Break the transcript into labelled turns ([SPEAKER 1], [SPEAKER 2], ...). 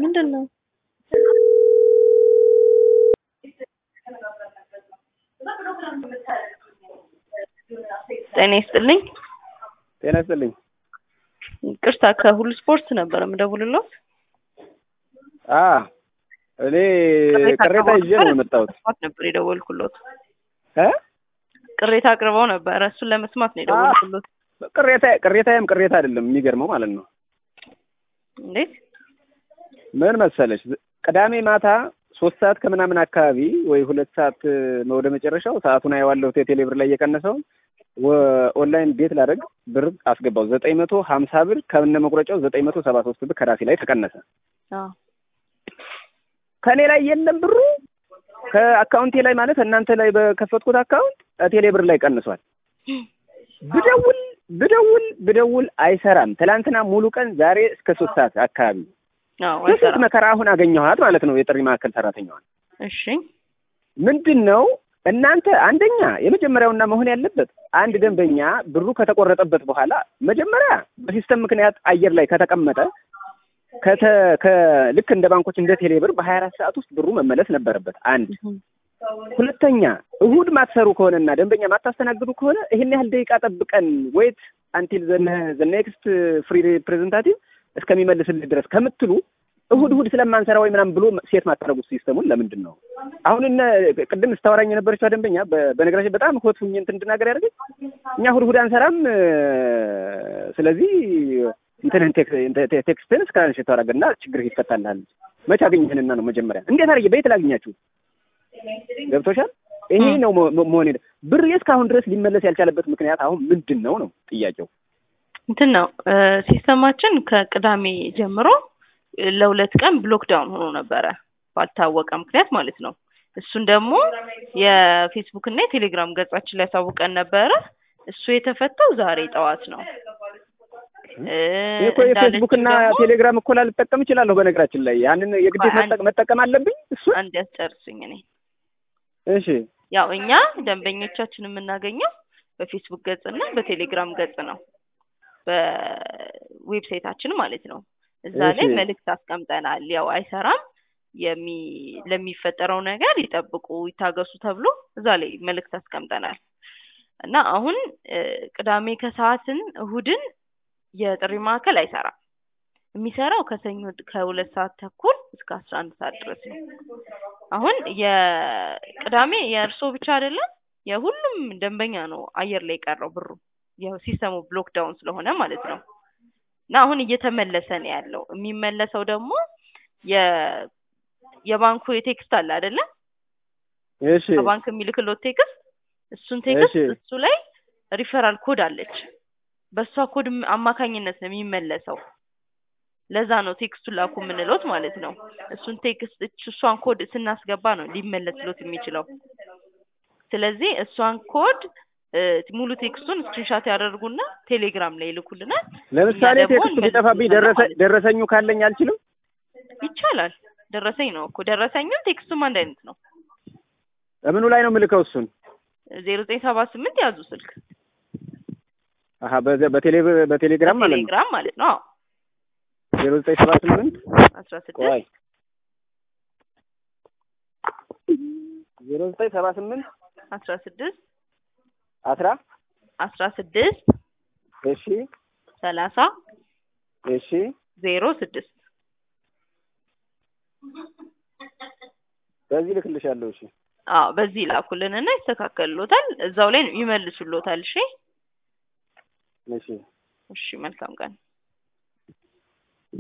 [SPEAKER 1] ምንድን ነው? ጤና ይስጥልኝ።
[SPEAKER 2] ጤና ይስጥልኝ።
[SPEAKER 1] ቅርታ ከሁሉ ስፖርት ነበር የምደውልልዎት።
[SPEAKER 2] አ እኔ ቅሬታ ይዤ ነው የመጣሁት
[SPEAKER 1] ለመስማት ነበር የደወልኩልዎት።
[SPEAKER 2] እ
[SPEAKER 1] ቅሬታ አቅርበው ነበረ። እሱን ለመስማት ነው የደወልኩልዎት።
[SPEAKER 2] ቅሬታ ቅሬታዬም ቅሬታ አይደለም የሚገርመው ማለት ነው።
[SPEAKER 1] እንዴት?
[SPEAKER 2] ምን መሰለሽ ቅዳሜ ማታ ሶስት ሰዓት ከምናምን አካባቢ ወይ ሁለት ሰዓት ወደ መጨረሻው ሰዓቱን አየዋለሁ ቴሌ ብር ላይ እየቀነሰው ኦንላይን ቤት ላደርግ ብር አስገባው ዘጠኝ መቶ ሀምሳ ብር ከነ መቁረጫው ዘጠኝ መቶ ሰባ ሶስት ብር ከራሴ ላይ ተቀነሰ።
[SPEAKER 1] አዎ
[SPEAKER 2] ከእኔ ላይ የለም ብሩ ከአካውንቴ ላይ ማለት እናንተ ላይ በከፈትኩት አካውንት ቴሌ ብር ላይ ቀንሷል። ብደውል ብደውል ብደውል አይሰራም። ትላንትና ሙሉ ቀን ዛሬ እስከ ሶስት ሰዓት አካባቢ
[SPEAKER 1] አዎ
[SPEAKER 2] በስንት
[SPEAKER 1] አይሰራም።
[SPEAKER 2] መከራ አሁን አገኘኋት ማለት ነው የጥሪ ማዕከል ሰራተኛዋን።
[SPEAKER 1] እሺ
[SPEAKER 2] ምንድን ነው እናንተ አንደኛ የመጀመሪያውና መሆን ያለበት አንድ ደንበኛ ብሩ ከተቆረጠበት በኋላ መጀመሪያ በሲስተም ምክንያት አየር ላይ ከተቀመጠ ከተ ከ- ልክ እንደ ባንኮች እንደ ቴሌብር በሀያ አራት ሰዓት ውስጥ ብሩ መመለስ ነበረበት። አንድ ሁለተኛ እሁድ ማትሰሩ ከሆነና ደንበኛ ማታስተናግዱ ከሆነ ይህን ያህል ደቂቃ ጠብቀን ወይት አንቲል ዘ ኔክስት ፍሪ ሪፕሬዘንታቲቭ እስከሚመልስልህ ድረስ ከምትሉ እሁድ እሁድ ስለማንሰራ ወይ ምናምን ብሎ ሴት ማታረጉት ሲስተሙን ለምንድን ነው? አሁን እነ ቅድም ስታወራኝ የነበረችው ደንበኛ በ- በነገራችን በጣም ሆት ሁኜ እንትን እንድናገር ያደርገኝ እኛ እሁድ እሁድ አንሰራም እ፣ ስለዚህ እንትንህን ቴክ- እንተ- ቴ- ቴክስትህን እስክራንሽ ታደርግና ችግርህ ይፈታልሃል። መቼ አገኘህንና ነው መጀመሪያ እንዴት አድርጌ በየት ላግኛችሁ? ገብቶሻል? ይሄ ነው መ- መ- መሆን የለ ብር እስካሁን ድረስ ሊመለስ ያልቻለበት ምክንያት አሁን ምንድን ነው ነው ጥያቄው።
[SPEAKER 1] እንትን ነው እ፣ ሲስተማችን ከቅዳሜ ጀምሮ እ፣ ለሁለት ቀን ብሎክ ዳውን ሆኖ ነበረ ባልታወቀ ምክንያት ማለት ነው። እሱን ደግሞ የፌስቡክ እና የቴሌግራም ገጻችን ላይ ያሳውቀን ነበረ። እሱ የተፈታው ዛሬ ጠዋት ነው። እ፣
[SPEAKER 2] ይህ እኮ የፌስቡክ እና
[SPEAKER 1] እንዳለችው ደግሞ
[SPEAKER 2] ቴሌግራም እኮ ላልጠቀም እችላለሁ። በነገራችን ላይ ያንን የግዴት
[SPEAKER 1] ቆይ አንድ-
[SPEAKER 2] መጠቅ- መጠቀም አለብኝ እሱን።
[SPEAKER 1] አንድ ያስጨርሱኝ እኔ
[SPEAKER 2] እሺ
[SPEAKER 1] ያው እኛ ደንበኞቻችን የምናገኘው በፌስቡክ ገጽ እና በቴሌግራም ገጽ ነው። በዌብሳይታችን ማለት ነው። እዛ ላይ
[SPEAKER 2] እሺ።
[SPEAKER 1] መልእክት አስቀምጠናል። ያው አይሰራም የሚ ለሚፈጠረው ነገር ይጠብቁ፣ ይታገሱ ተብሎ እዛ ላይ መልእክት አስቀምጠናል እና አሁን እ፣ ቅዳሜ ከሰዓትን እሁድን የጥሪ ማዕከል አይሰራም። የሚሰራው ከሰኞ ከሁለት ሰዓት ተኩል እስከ አስራ አንድ ሰዓት ድረስ ነው። አሁን የቅዳሜ የእርሶ ብቻ አይደለም የሁሉም ደንበኛ ነው አየር ላይ የቀረው ብሩ ያው ሲስተሙ ብሎክ ዳውን ስለሆነ ማለት ነው። እና አሁን እየተመለሰ ነው ያለው። የሚመለሰው ደግሞ የ የባንኩ የቴክስት አለ አይደለ?
[SPEAKER 2] እሺ
[SPEAKER 1] ከባንክ የሚልክሎት ቴክስት እሱን ቴክስት
[SPEAKER 2] እሺ።
[SPEAKER 1] እሱ ላይ ሪፈራል ኮድ አለች። በእሷ ኮድ ም- አማካኝነት ነው የሚመለሰው። ለዛ ነው ቴክስቱን ላኩ የምንለት ማለት ነው። እሱን ቴክስት እች- እሷን ኮድ ስናስገባ ነው ሊመለስሎት የሚችለው። ስለዚህ እሷን ኮድ እ፣ ሙሉ ቴክስቱን ስክሪንሻት ያደርጉና ቴሌግራም ላይ ይልኩልናል።
[SPEAKER 2] ለምሳሌ
[SPEAKER 1] እኛ ደግሞ
[SPEAKER 2] ቴክስቱ ቢጠፋብኝ
[SPEAKER 1] እንመልስልናለን
[SPEAKER 2] ደረሰ
[SPEAKER 1] ማለት ነው።
[SPEAKER 2] ደረሰኙ ካለኝ አልችልም።
[SPEAKER 1] ይቻላል። ደረሰኝ ነው እኮ ደረሰኝም ቴክስቱም አንድ አይነት ነው።
[SPEAKER 2] እምኑ ላይ ነው የምልከው እሱን?
[SPEAKER 1] ዜሮ ዘጠኝ ሰባ ስምንት ያዙ ስልክ
[SPEAKER 2] አሀ በዘ- በቴሌ በቴሌግራም ማለት ነው።
[SPEAKER 1] ቴሌግራም ማለት ነው።
[SPEAKER 2] ዜሮ ዘጠኝ ሰባ ስምንት
[SPEAKER 1] አስራ ስድስት
[SPEAKER 2] ቆይ ዜሮ ዘጠኝ ሰባ ስምንት
[SPEAKER 1] አስራ ስድስት
[SPEAKER 2] አስራ
[SPEAKER 1] አስራ ስድስት
[SPEAKER 2] እሺ
[SPEAKER 1] ሰላሳ
[SPEAKER 2] እሺ
[SPEAKER 1] ዜሮ ስድስት
[SPEAKER 2] በዚህ ልክልሻለሁ። እሺ
[SPEAKER 1] አዎ በዚህ ላኩልንና ይስተካከልሎታል። እዛው ላይ ይመልሱሎታል። እሺ
[SPEAKER 2] እሺ
[SPEAKER 1] እሺ፣ መልካም ቀን